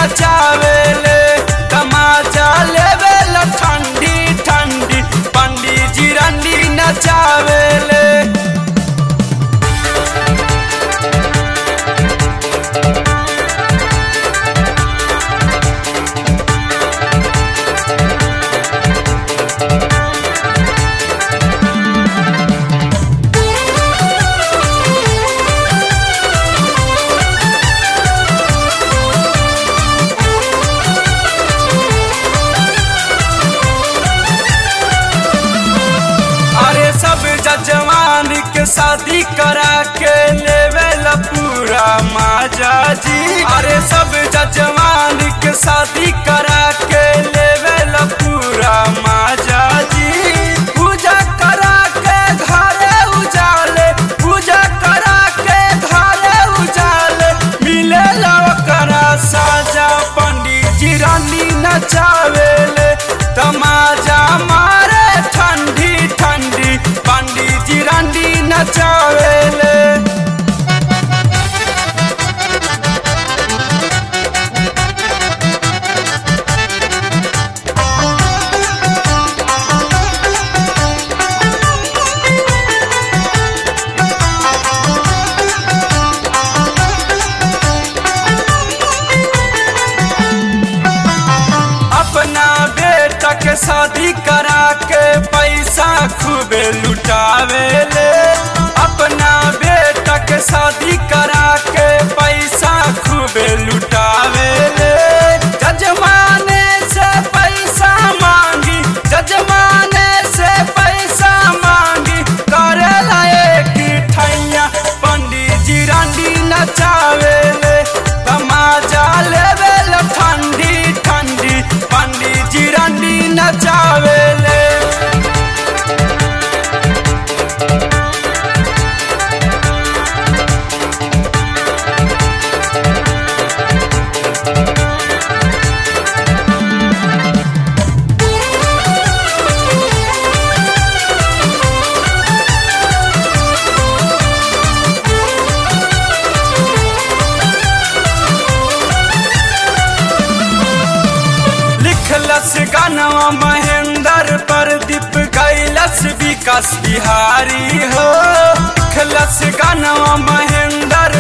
नचावेले तमाचा लेवेल ठंडी ठंडी पंडित जी रंडी नचावेले अरे सब जजमान के शादी करा के लेवेल पूरा माजा जी अरे सब जजमान के शादी करा के लेवेल पूरा माजा जी पूजा करा के घरे उजाले पूजा करा के घरे उजाले मिले करा साजा पंडित जी रानी नचावेले तमाजा मारे ठंडी ठंडी पंडित जी रानी नचावेले अपना बेटा के शादी करा के पैसा खूबे लुटावेले अपना बेटा के शादी करा के पैसा खूबे लुटावेले जजमाने से पैसा मांगी जजमाने से पैसा मांगी करे लायक ठैया पंडित जी रानी नचावेले तमाजा लेवेल ठंडी ठंडी पंडित जी रानी नचावेले लिखलस गानवा महेंद्र प्रदीप गैलस विकास बिहारी हो लिखलस गानवा महेंद्र